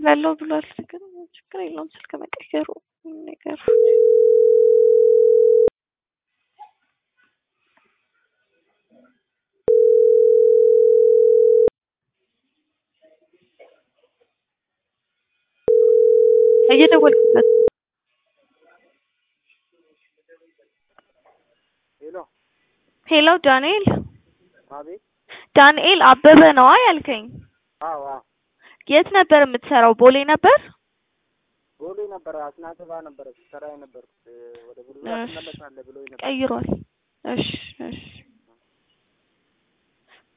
እደውላለሁ ብሏል። ግን ችግር የለውም ስልክ መቀየሩ ነገር እየደወልኩለት ሄሎ ሄሎ ዳንኤል አቤት። ዳንኤል አበበ ነዋ ያልከኝ? አዎ አዎ፣ የት ነበር የምትሰራው? ቦሌ ነበር? ቦሌ ነበረ አስናቀ ጋር ነበረ ስሰራ የነበርኩት። ወደ ቡልጋ እሺ። ትመለሳለህ ብሎኝ ነበር። ቀይሯል። እሺ እሺ